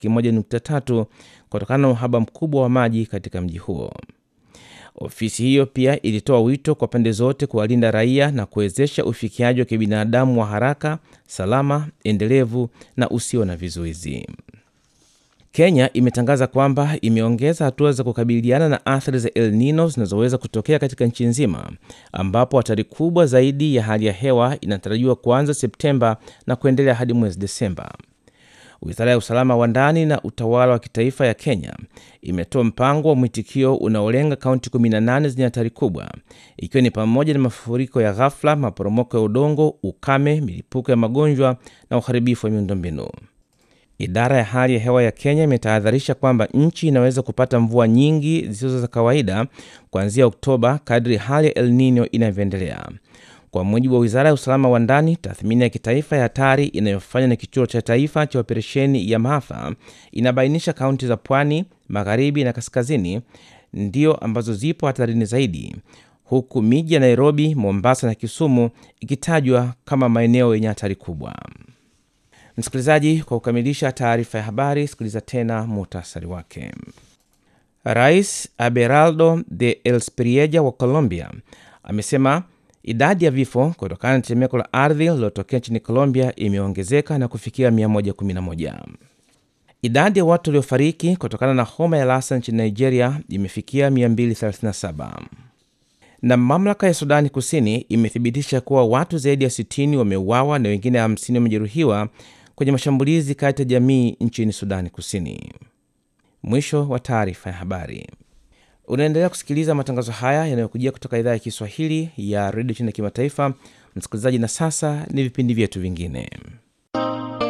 laki moja nukta tatu kutokana na uhaba mkubwa wa maji katika mji huo. Ofisi hiyo pia ilitoa wito kwa pande zote kuwalinda raia na kuwezesha ufikiaji wa kibinadamu wa haraka, salama, endelevu na usio na vizuizi. Kenya imetangaza kwamba imeongeza hatua za kukabiliana na athari za El Nino zinazoweza kutokea katika nchi nzima, ambapo hatari kubwa zaidi ya hali ya hewa inatarajiwa kuanza Septemba na kuendelea hadi mwezi Desemba. Wizara ya usalama wa ndani na utawala wa kitaifa ya Kenya imetoa mpango wa mwitikio unaolenga kaunti 18 zenye hatari kubwa, ikiwa ni pamoja na mafuriko ya ghafla, maporomoko ya udongo, ukame, milipuko ya magonjwa na uharibifu wa miundombinu. Idara ya hali ya hewa ya Kenya imetahadharisha kwamba nchi inaweza kupata mvua nyingi zisizo za kawaida kuanzia Oktoba kadri hali ya El Nino inavyoendelea. Kwa mujibu wa wizara ya usalama wa ndani, tathmini ya kitaifa ya hatari inayofanywa na kituo cha taifa cha operesheni ya maafa inabainisha kaunti za pwani, magharibi na kaskazini ndio ambazo zipo hatarini zaidi, huku miji ya Nairobi, Mombasa na Kisumu ikitajwa kama maeneo yenye hatari kubwa. Msikilizaji, kwa kukamilisha taarifa ya habari, sikiliza tena muhtasari wake. Rais Abelardo de Elspiria wa Colombia amesema idadi ya vifo kutokana na tetemeko la ardhi lililotokea nchini Colombia imeongezeka na kufikia 111. Idadi ya watu waliofariki kutokana na homa ya Lassa nchini Nigeria imefikia 237. Na mamlaka ya Sudani Kusini imethibitisha kuwa watu zaidi ya 60 wameuawa na wengine 50 wamejeruhiwa kwenye mashambulizi kati ya jamii nchini Sudani Kusini. Mwisho wa taarifa ya habari. Unaendelea kusikiliza matangazo haya yanayokujia kutoka idhaa ya Kiswahili ya redio chini ya kimataifa. Msikilizaji, na sasa ni vipindi vyetu vingine.